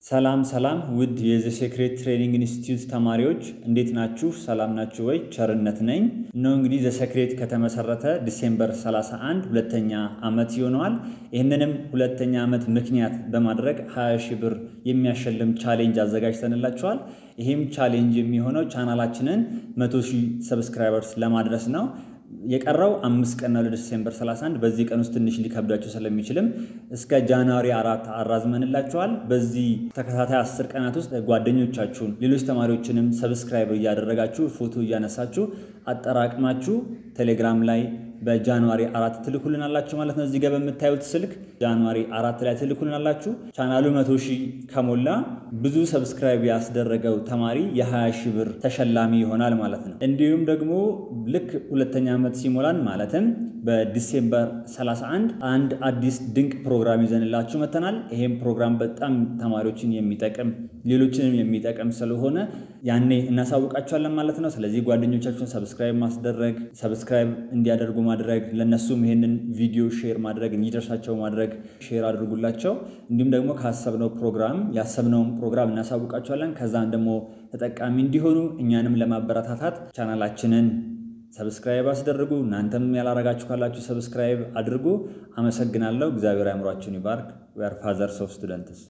ሰላም ሰላም ውድ የዘ ሴክሬት ትሬኒንግ ኢንስቲትዩት ተማሪዎች እንዴት ናችሁ? ሰላም ናችሁ ወይ? ቸርነት ነኝ። እነሆ እንግዲህ ዘ ሴክሬት ከተመሰረተ ዲሴምበር 31 ሁለተኛ ዓመት ይሆነዋል። ይህንንም ሁለተኛ ዓመት ምክንያት በማድረግ 20 ሺህ ብር የሚያሸልም ቻሌንጅ አዘጋጅተንላችኋል። ይህም ቻሌንጅ የሚሆነው ቻናላችንን 100 ሺህ ሰብስክራይበርስ ለማድረስ ነው። የቀረው አምስት ቀን ነው ለዲሴምበር 31 በዚህ ቀን ውስጥ ትንሽ ሊከብዳችሁ ስለሚችልም እስከ ጃንዋሪ አራት አራዝመንላችኋል። በዚህ ተከታታይ አስር ቀናት ውስጥ ጓደኞቻችሁን ሌሎች ተማሪዎችንም ሰብስክራይብ እያደረጋችሁ ፎቶ እያነሳችሁ አጠራቅማችሁ ቴሌግራም ላይ በጃንዋሪ አራት ትልኩልናላችሁ ማለት ነው። እዚህ ጋር በምታዩት ስልክ ጃንዋሪ አራት ላይ ትልኩልናላችሁ። ቻናሉ መቶ ሺህ ከሞላ ብዙ ሰብስክራይብ ያስደረገው ተማሪ የ20 ሺህ ብር ተሸላሚ ይሆናል ማለት ነው። እንዲሁም ደግሞ ልክ ሁለተኛ ዓመት ሲሞላን ማለትም በዲሴምበር 31 አንድ አዲስ ድንቅ ፕሮግራም ይዘንላችሁ መተናል። ይሄም ፕሮግራም በጣም ተማሪዎችን የሚጠቅም ሌሎችንም የሚጠቅም ስለሆነ ያኔ እናሳውቃቸዋለን ማለት ነው። ስለዚህ ጓደኞቻችሁን ሰብስክራይብ ማስደረግ ሰብስክራይብ እንዲያደርጉ ማድረግ ለእነሱም ይሄንን ቪዲዮ ሼር ማድረግ እንዲደርሳቸው ማድረግ ሼር አድርጉላቸው። እንዲሁም ደግሞ ካሰብነው ፕሮግራም ያሰብነውን ፕሮግራም እናሳውቃቸዋለን። ከዛም ደግሞ ተጠቃሚ እንዲሆኑ እኛንም ለማበረታታት ቻናላችንን ሰብስክራይብ አስደርጉ። እናንተም ያላረጋችሁ ካላችሁ ሰብስክራይብ አድርጉ። አመሰግናለሁ። እግዚአብሔር አእምሯችሁን ይባርክ። ዌር ፋዘርስ ኦፍ ስቱደንትስ